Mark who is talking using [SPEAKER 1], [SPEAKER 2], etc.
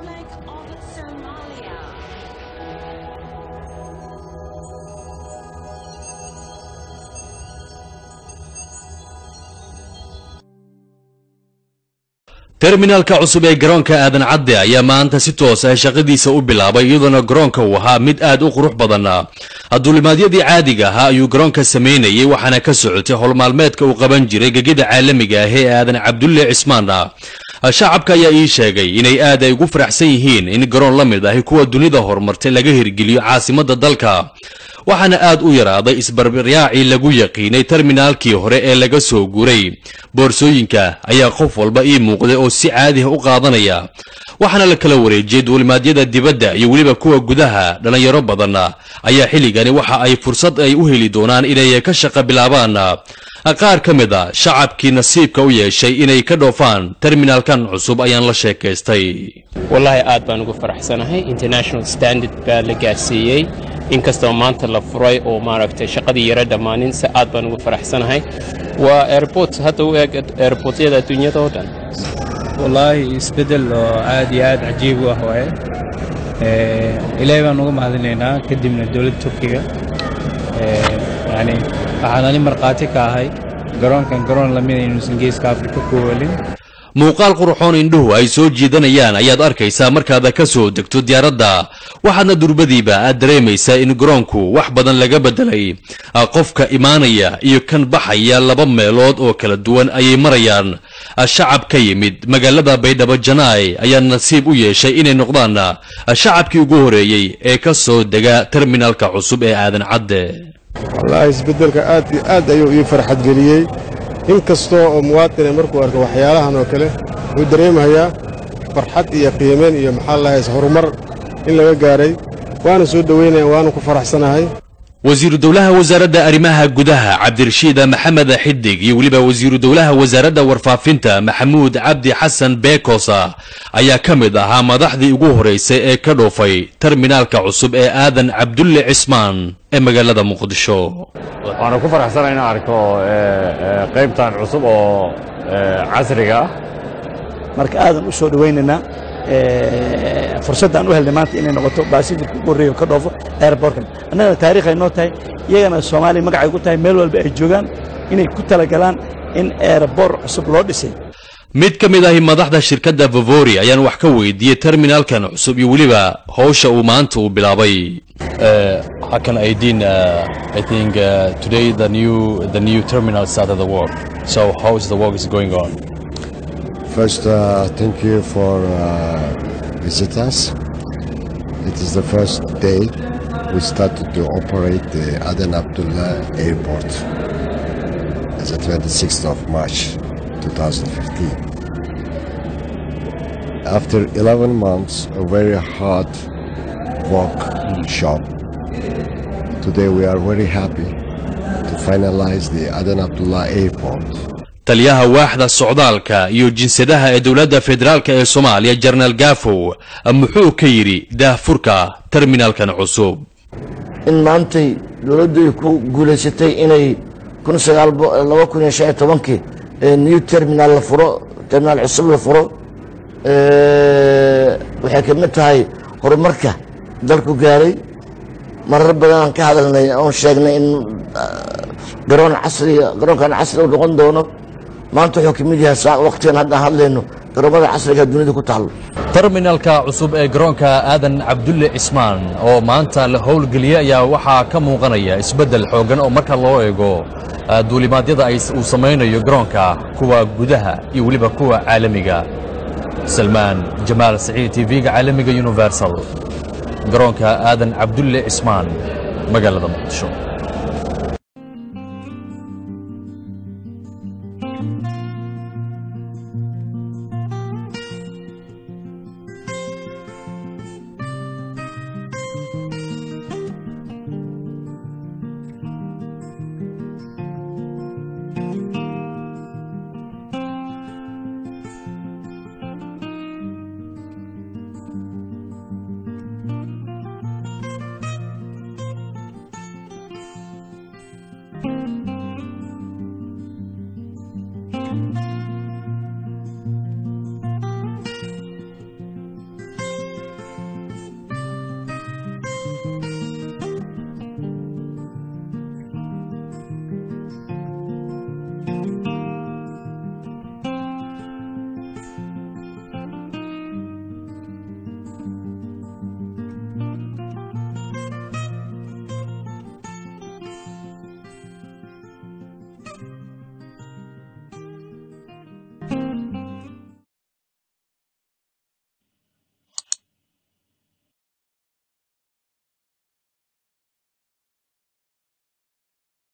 [SPEAKER 1] Republic of Somalia.
[SPEAKER 2] terminalka cusub ee garoonka aadan cadde ayaa maanta si toos ah shaqadiisa u bilaabay iyadoona garoonka uu ahaa mid aad u qurux badan duulimaadyadii caadiga ahaa ayuu garoonka samaynayay waxaana ka socotay howlmaalmeedka uu qaban jiray gegida caalamiga ah ee aadan cabdulle cismaan shacabka ayaa ii sheegay inay aad ay ugu faraxsan yihiin in garoon la mid ahi kuwa dunida horumartay laga hirgeliyo caasimadda dalka waxaana aad u yaraaday isbarbaryaacii lagu yaqiinay terminaalkii hore ee laga soo guuray boorsooyinka ayaa qof walba ii muuqday oo si caadiha u qaadanaya waxaana la kala wareejiyey duulimaadyada dibadda iyo weliba kuwa gudaha dhallinyaro badan ayaa xilligani waxa ay fursad ay u heli doonaan inay ka shaqa bilaabaan qaar ka mid a shacabkii nasiibka u yeeshay inay ka dhoofaan terminaalkan cusub ayaan la sheekaystay
[SPEAKER 3] wallaahi aad baan ugu faraxsanahay international standard baa la gaarsiiyey inkastoo maanta la furay oo maaragtay shaqadii yaro dhammaanin se aad baan ugu faraxsanahay waa airport hadda u eg airportyada adduunyada oo dhan
[SPEAKER 4] wallaahi isbeddel oo aad iyo aad cajiib u ah waaye ilaahay baan uga mahadinaynaa kadibna dowladda turkiga yacni waxaan ani markhaati ka ahay garoonkan garoon lamida inuusan geeska afrika ku welin
[SPEAKER 2] muuqaal qurxoon indhuhu ay soo jiidanayaan ayaad arkaysaa markaad ka soo degto diyaaradda waxaadna durbadiiba aad dareemaysaa in garoonku wax badan laga beddelay qofka imaanaya iyo kan baxaya laba meelood oo kala duwan ayay marayaan shacab ka yimid magaalada baydhabo janaay ayaa nasiib u yeeshay inay noqdaan shacabkii ugu horeeyey ee ka soo dega terminalka cusub ee aadan cadde
[SPEAKER 5] wallaahi isbeddelka aad iyo aad ayuu ii farxad geliyey in kastoo oo muwaadine markuu arko waxyaalahan oo kale wuxuu dareemayaa farxad iyo qiimayn iyo maxaa lahays horumar in laga gaaray waana soo dhowaynaya waana ku faraxsanahay
[SPEAKER 2] wasiiru dowlaha wasaaradda arrimaha gudaha cabdirashiid maxamed xidig iyo weliba wasiiru dowlaha wasaaradda warfaafinta maxamuud cabdi xasan beekosa ayaa ka mid ahaa madaxdii ugu horeysay ee ka dhoofay terminaalka cusub ee aadan cabdulle cismaan ee magaalada muqdisho
[SPEAKER 6] waxaana ku faraxsana inaan arko qaybtan cusub oo casriga ah
[SPEAKER 7] marka aadan u soo dhowaynaynaa fursaddan u helnay maanta inay noqoto baasijirka ugu horreeya oo ka dhoofo airbortkan annagana taariikh ay noo tahay iyagana soomaaliya magacay ku tahay meel walba ay joogaan inay ku talagalaan in airbor cusub loo dhisay
[SPEAKER 2] mid ka mid ahi madaxda shirkadda vavori ayaan wax ka weydiiyey terminaalkan cusub iyo weliba howsha uu maanta uu bilaabay
[SPEAKER 8] Hakan Aydin, uh, I think uh, today the new the new terminal started the work. So how is the work is going on?
[SPEAKER 9] First, uh, thank you for uh, visit us. It is the first day we started to operate the Aden Abdullah Airport as the 26th of March 2015. After 11 months of very hard work shop, today we are very happy to finalize the Aden Abdullah Airport.
[SPEAKER 2] taliyaha waaxda socdaalka iyo jinsadaha ee dowladda federaalk ee soomaaliya jenaraal gaafow muxuu ka yidhi daahfurka terminaalkan cusub
[SPEAKER 10] in maantay dowladdu ay ku guulaysatay inay kii new terminal la furo terminaal cusub la furo waxay ka mid tahay horumarka dalku gaaray marar badan aan ka hadalnay oon sheegnay in garoon casriga garoonkan casri u noqon doono maanta wuxuu ka mid yahay waqtigan hadda hadlayno garoomada casriga dunida ku taalo
[SPEAKER 8] terminalka cusub ee garoonka aadan cabdulle cismaan oo maanta la howlgeliyey ayaa waxaa ka muuqanaya isbeddel xooggan oo marka loo eego duulimaadyada ay uu samaynayo garoonka kuwa gudaha iyo weliba kuwa caalamiga salmaan jamaal saciid tv-ga caalamiga universal garoonka aadan cabdulle cismaan magaalada muqdisho